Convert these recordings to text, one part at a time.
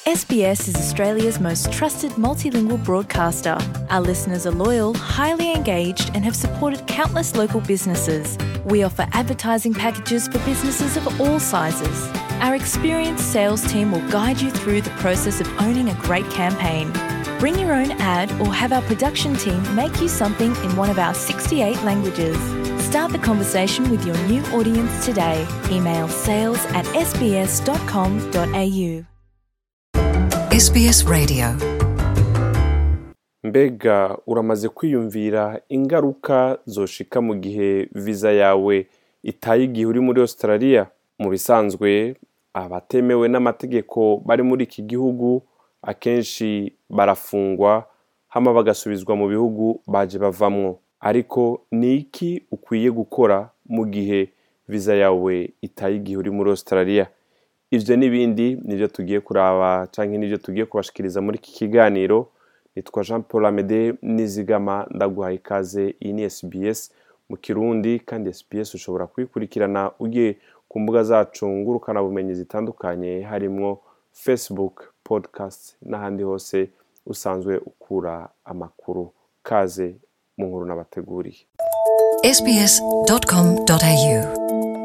SBS is Australia's most trusted multilingual broadcaster. Our listeners are loyal, highly engaged, and have supported countless local businesses. We offer advertising packages for businesses of all sizes. Our experienced sales team will guide you through the process of owning a great campaign. Bring your own ad or have our production team make you something in one of our 68 languages. Start the conversation with your new audience today. Email sales at sbs.com.au. SBS Radio. mbega uramaze kwiyumvira ingaruka zoshika mu gihe viza yawe itaye igihe uri muri australia mu bisanzwe abatemewe n'amategeko bari muri iki gihugu akenshi barafungwa hama bagasubizwa mu bihugu baje bavamwo ariko ni iki ukwiye gukora mu gihe viza yawe itaye igihe uri muri australia ivyo n'ibindi nivyo tugiye kuraba canke nivyo tugiye kubashikiriza muri iki kiganiro nitwa jean paul amede nizigama ndaguhaye ikaze iyi ni sbs mu kirundi kandi sbs ushobora kuyikurikirana ugiye ku mbuga zacu ngurukana bumenyi zitandukanye harimwo facebook podcast n'ahandi hose usanzwe ukura amakuru kaze mu nkuru n'abateguriye sbs.com.au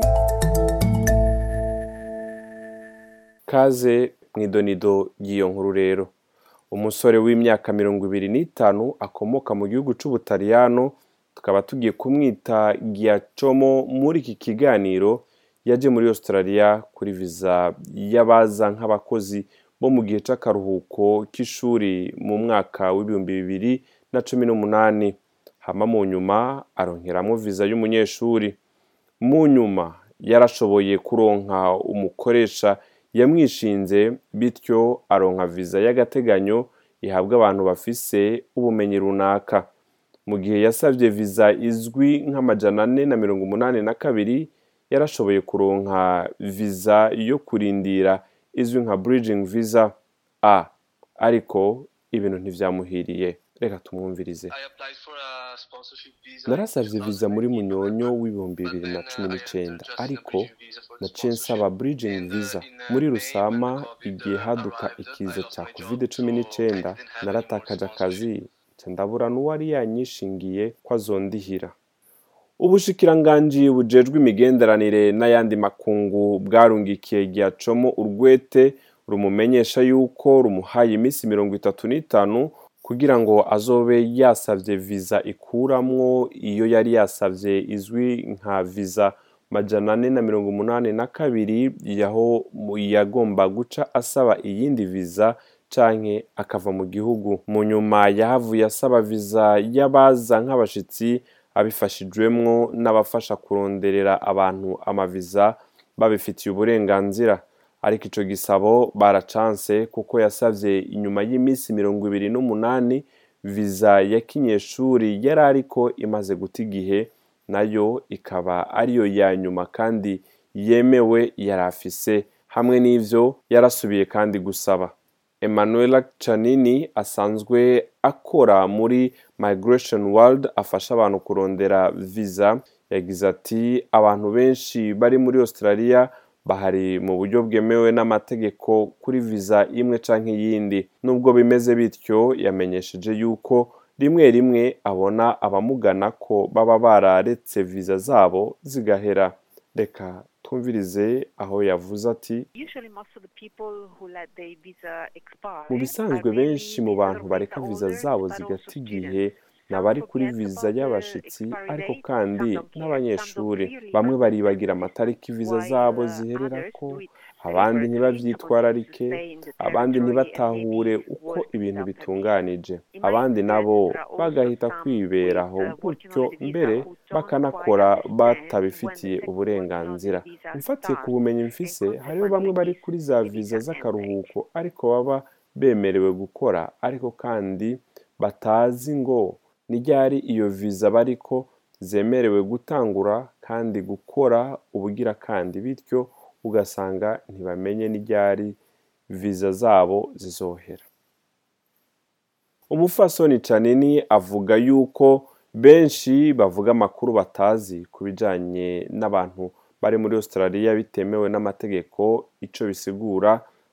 kaze mu idonido ry'iyo nkuru rero umusore w'imyaka mirongo ibiri n'itanu akomoka mu gihugu c'ubutaliyano tukaba tugiye kumwita giacomo muri iki kiganiro yaje muri australia kuri viza y'abaza nk'abakozi bo mu gihe c'akaruhuko k'ishuri mu mwaka w'ibihumbi bibiri na cumi n'umunani hama mu nyuma aronkeramwo viza y'umunyeshuri mu nyuma yarashoboye kuronka umukoresha yamwishinze bityo aronka viza y'agateganyo ihabwa abantu bafise ubumenyi runaka mu gihe yasabye viza izwi nk'amajana ane na mirongo umunani na kabiri yarashoboye kuronka viza yo kurindira izwi nka bridging visa a ariko ibintu ntivyamuhiriye reka tumwumvirize narasavye viza muri munyonyo w'ibihumbi bibiri na cumi n'icenda ariko naciye nsaba bridging visa muri rusama igihe haduka ikiza ca covid cumi n'icenda naratakaje akazi nca ndabura n'uwari yanyishingiye ko azondihira ubushikiranganji bujejwe imigenderanire n'ayandi makungu bwarungikiye giacomo urwete rumumenyesha yuko rumuhaye iminsi mirongo itatu n'itanu kugira ngo azobe yasavye viza ikuramwo iyo yari yasavye izwi nka viza majana ane na mirongo umunani na kabiri yaho yagomba guca asaba iyindi viza canke akava mu gihugu mu nyuma yahavuye asaba viza y'abaza nk'abashitsi abifashijwemwo n'abafasha kuronderera abantu amaviza babifitiye uburenganzira ariko ico gisabo baracanse kuko yasavye inyuma y'iminsi mirongo ibiri n'umunani viza ya kinyeshuri yari ariko imaze guta igihe nayo ikaba ariyo ya nyuma kandi yemewe yari afise hamwe n'ivyo yarasubiye kandi gusaba Emanuela Canini asanzwe akora muri Migration World afasha abantu kurondera visa yagize ati abantu benshi bari muri Australia bahari mu buryo bwemewe n'amategeko kuri viza imwe canke iyindi nubwo bimeze bityo yamenyesheje yuko rimwe rimwe abona abamugana ko baba bararetse viza zabo zigahera reka twumvirize aho yavuze ati mu bisanzwe benshi mu bantu bareka viza zabo zigata igihe ni abari kuri viza y'abashitsi ariko kandi n'abanyeshuri bamwe baribagira amatariki viza zabo zihererako abandi ntibavyitwararike abandi ntibatahure uko ibintu bitunganije abandi nabo bagahita kwiberaho gutyo mbere bakanakora batabifitiye uburenganzira mfatiye ku bumenyi mfise hariho bamwe bari kuri za viza z'akaruhuko ariko baba bemerewe gukora ariko kandi batazi ngo ni ryari iyo viza bariko zemerewe gutangura kandi gukora ubugira kandi bityo ugasanga ntibamenye n'iryari viza zabo zizohera umufasoni canini avuga yuko benshi bavuga amakuru batazi ku bijanye n'abantu bari muri australia bitemewe n'amategeko ico bisigura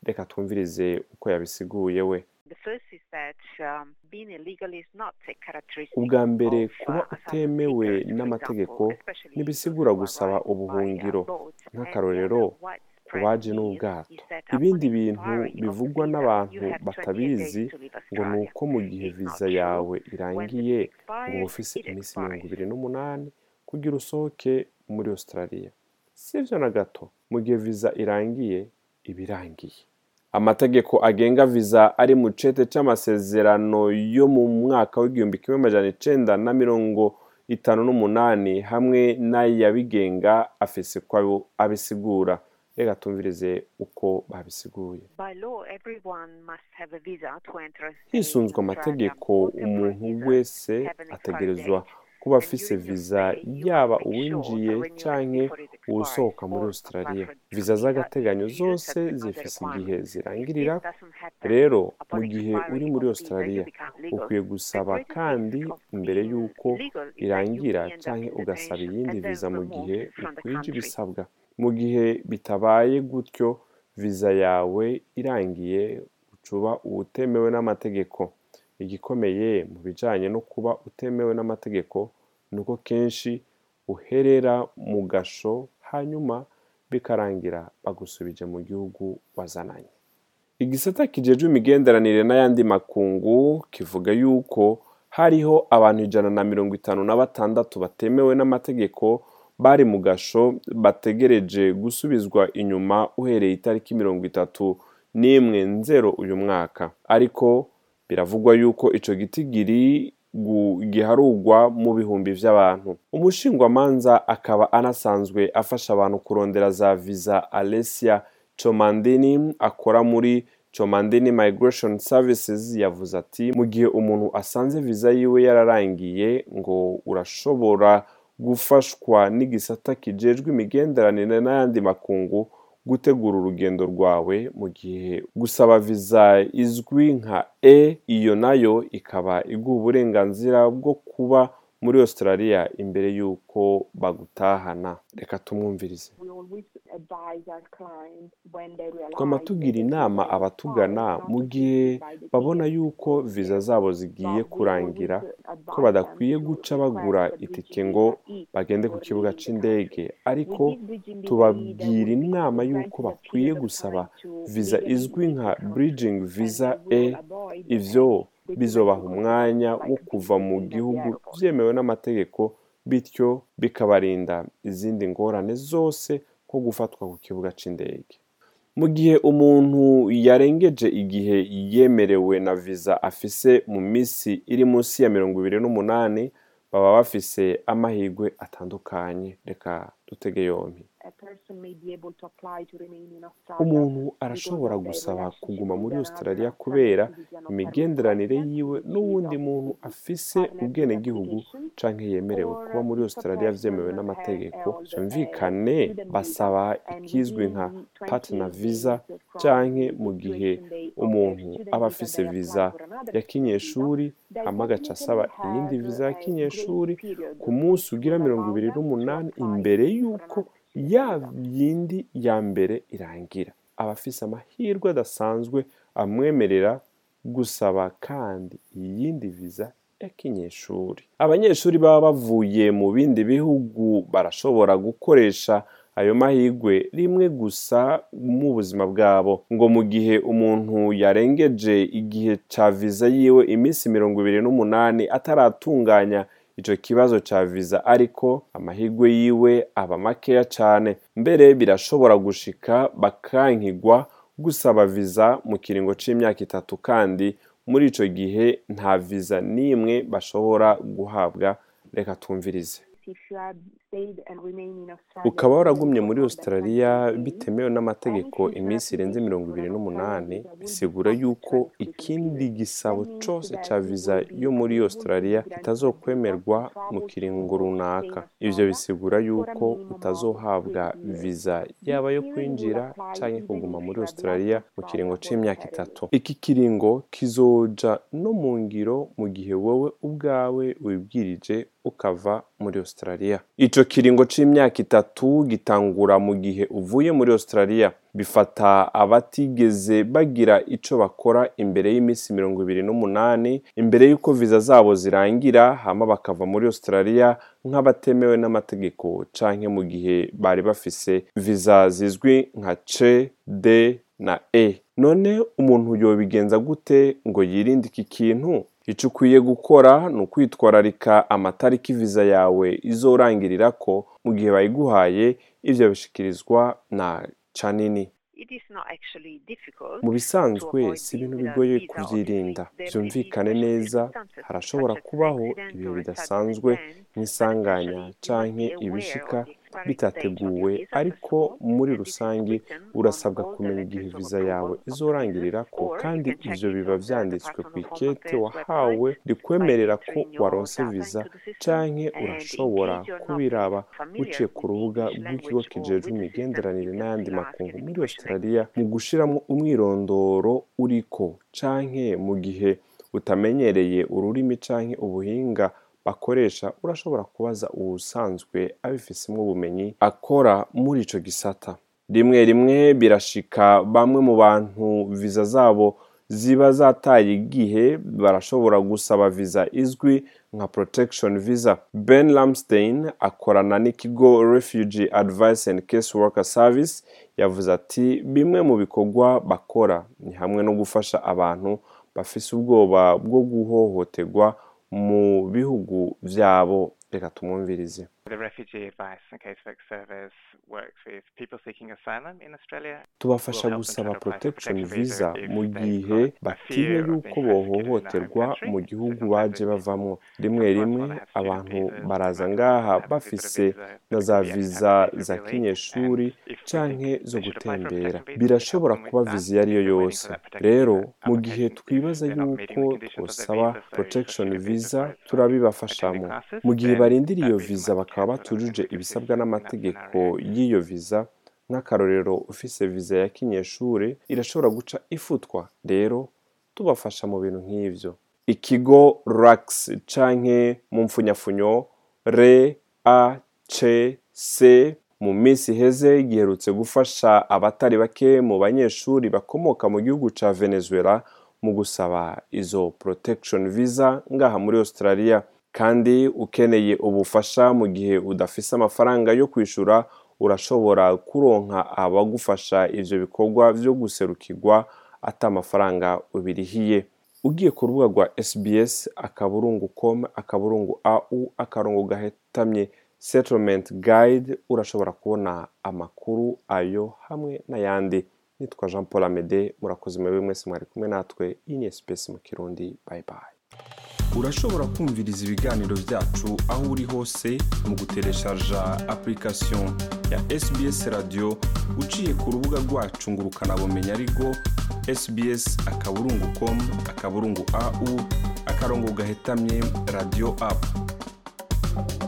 reka twumvirize uko yabisiguye we The first is that um, being illegal is not a characteristic ubwa mbere of, uh, kuba asylum utemewe seekers, for n'amategeko example, especially ntibisigura those who gusaba arrive by ubuhungiro a boat. And nk'akarorero the other widespread uwaje myth n'ubwato is that ibindi upon bintu expiry of the bivugwa visa, n'abantu you have 28 batabizi days to leave ngo ni Australia. uko mu gihe It's not viza true. yawe When the irangiye visa ngo uba expires, ufise it iminsi mirongo expires. ibiri n'umunani kugira usohoke muri australia si byo na gato mu gihe viza irangiye iba irangiye amategeko agenga viza ari mu cete c'amasezerano yo mu mwaka w'igihumbi kimwe amajana icenda na mirongo itanu n'umunani hamwe n'ayabigenga afise uko abisigura reka tumvirize uko babisiguye By law, everyone must have a visa to enter a hisunzwe in Australia. amategeko All temporary umuntu visas wese have an expiry ategerezwa date. kuba And afise during your viza stay, you yaba must make sure uwinjiye to renew it canke before it expires uwusohoka muri or australia apply for a new viza visa z'agateganyo if you zose satisfy the zifise igihe requirements. If zirangirira this doesn't happen rero mu upon gihe uri expiry muri of visa, australia you become legal. ukwiye The gusaba greatest kandi risk of imbere being y'uko illegal is that you irangira may end up canke in ugasaba detention iyindi and then viza mu gihe removed from the ukwije country. ibisabwa mu gihe bitabaye gutyo viza yawe irangiye ucuba utemewe n'amategeko igikomeye mu bijanye no kuba utemewe n'amategeko ni uko kenshi uherera mu gasho hanyuma bikarangira bagusubije mu gihugu wazananye igisata kijejwe imigenderanire n'ayandi makungu kivuga yuko hariho abantu ijana na mirongo itanu na batandatu batemewe n'amategeko bari mu gasho bategereje gusubizwa inyuma uhereye itariki mirongo itatu n'imwe nzero uyu mwaka ariko biravugwa yuko ico gitigiri gu- giharugwa mu bihumbi vy'abantu umushingwamanza akaba anasanzwe afasha abantu kurondera za visa Alessia Chomandini akora muri Chomandini Migration Services yavuze ati mu gihe umuntu asanze viza yiwe yararangiye ngo urashobora gufashwa n'igisata kijejwe imigenderanire n'ayandi makungu gutegura urugendo rwawe mu gihe gusaba viza izwi nka E iyo nayo ikaba iguha uburenganzira bwo kuba muri Australia imbere y'uko bagutahana reka tumwumvirize we always advise our clients when they realize twama tugira inama abatugana mu gihe babona yuko viza zabo zigiye kurangira ko badakwiye guca bagura itike ngo bagende ku kibuga c'indege ariko tubabwira inama yuko bakwiye gusaba viza izwi nka bridging visa E ivyo bizobaha umwanya wo kuva mu gihugu vyemewe n'amategeko bityo bikabarinda izindi ngorane zose nko gufatwa ku kibuga c'indege mu gihe umuntu yarengeje igihe yemerewe na viza afise mu misi iri munsi ya mirongo ibiri n'umunani baba bafise amahirwe atandukanye reka dutege yompi umuntu arashobora gusaba kuguma muri australia kubera imigenderanire yiwe n'uwundi muntu afise ubwenegihugu canke yemerewe kuba muri australia vyemewe n'amategeko vyumvikane basaba ikizwi nka partner visa canke mu gihe umuntu aba afise viza ya kinyeshuri hama agaca asaba iyindi viza ya kinyeshuri ku munsi ugira mirongo ibiri n'umunani imbere y'uko ya yindi ya mbere irangira aba afise amahirwe adasanzwe amwemerera gusaba kandi iyindi viza ya kinyeshuri abanyeshuri baba bavuye mu bindi bihugu barashobora gukoresha ayo mahirwe rimwe gusa mu buzima bwabo ngo mu gihe umuntu yarengeje igihe ca viza yiwe iminsi mirongo ibiri n'umunani ataratunganya ico kibazo ca viza ariko amahirwe yiwe aba makeya cane mbere birashobora gushika bakankigwa gusaba viza mu kiringo c'imyaka itatu kandi muri ico gihe nta viza n'imwe bashobora guhabwa reka twumvirize ukaba waragumye muri australia bitemewe n'amategeko iminsi irenze mirongo ibiri n'umunani bisigura yuko ikindi gisabo cose ca viza yo muri australia kitazokwemerwa mu kiringo runaka ivyo bisigura yuko utazohabwa viza yaba yo kwinjira canke kuguma muri australia mu kiringo c'imyaka itatu iki kiringo kizoja no mu ngiro mu gihe wowe ubwawe wibwirije ukava muri australia ico ico kiringo c'imyaka itatu gitangura mu gihe uvuye muri australia bifata abatigeze bagira ico bakora imbere y'iminsi mirongo ibiri n'umunani imbere y'uko viza zabo zirangira hama bakava muri australia nk'abatemewe n'amategeko canke mu gihe bari bafise viza zizwi nka c d na e none umuntu yobigenza gute ngo yirinde iki kintu icyo ukwiye gukora ni ukwitwararika amatariki viza yawe izorangirirako mu gihe bayiguhaye ibyo bishikirizwa na canini It is not actually difficult mu bisanzwe to avoid si ibintu visa bigoye visa kubyirinda audits. There may be byumvikane special neza circumstances harashobora such as kubaho accident ibihe or a bidasanzwe sudden event, nk'isanganya but essentially you canke must be aware ibishika of the expiry bitateguwe date of your ariko visa passport, muri and this is rusange written on urasabwa all the kumenya letters igihe of viza approval yawe of visas, izorangirirako or you kandi can check ivyo it biba on the vyanditswe ku Department of Home ikete Affairs wahawe website rikwemerera by ko entering your waronse data viza into the system. canke And in urashobora case you're not kubiraba familiar uciye ku with the rubuga English rw'ikigo language or kijejwe with the system, imigenderanire you can n'ayandi still ask makungu any muri question australia mu gushiramwo umwirondoro uriko canke mu gihe utamenyereye ururimi canke ubuhinga bakoresha urashobora kubaza uwusanzwe abifisemwo ubumenyi akora muri ico gisata rimwe rimwe birashika bamwe mu bantu viza zabo ziba zataye igihe barashobora gusaba viza izwi nka protection visa ben lamstein akorana n'ikigo refugee advice and case worker service yavuze ati bimwe mu bikorwa bakora ni hamwe no gufasha abantu bafise ubwoba bwo guhohoterwa mu bihugu vyabo reka tumwumvirize The Refugee Advice and Casework Service works with people seeking asylum in Australia. tubafasha We'll help them gusaba try to apply for protection protection visa visa if mu they've gihe got a batinya fear of yuko being persecuted in their home bohohoterwa country. mu So gihugu sometimes baje it's- bavamwo rimwe sometimes rimwe while they have student abantu visas, baraza they might ngaha have a bafise visitor visa na that za could be viza accepted za relief, kinyeshuri and if we canke think zo they should apply for a gutembera protection visa, we birashobora help them kuba with that. viza iyo ari yo If they're waiting yose for that protection rero visa mu gihe application, twibaza if they're not meeting yuko the conditions of their twosaba visa, so protection certificate of visa birth, turabibafashamo attending classes, mu gihe then barindiriye iyo that visa viza might bakaba cancel and batujuje we could ibisabwa assist in that n'amategeko scenario. y'iyo viza nk'akarorero ufise viza ya kinyeshuri irashobora guca ifutwa rero tubafasha mu bintu nk'ivyo ikigo rax canke mu mfunyafunyo re a c c mu minsi iheze giherutse gufasha abatari bake mu banyeshuri bakomoka mu gihugu ca venezuela mu gusaba izo protection visa ngaha muri australia kandi ukeneye ubufasha mu gihe udafise amafaranga yo kwishura urashobora kuronka abagufasha ivyo bikorwa vyo guserukirwa ata amafaranga ubirihiye ugiye ku rubuga rwa sbs akaburungu com akaburungu au akarongo gahetamye settlement guide urashobora kubona amakuru ayo hamwe n'ayandi nitwa jean paul amede murakoze mwebwe mwese mwari kumwe natwe iyi ni sbs mu kirundi bye bye urashobora kumviriza ibiganiro byacu aho uri hose mu gutereshaja application ya sbs radio uciye ku rubuga rwacu ngo ukanabumenya ariko sbs akaburungu com akaburungu au akarongo gahetamye radio app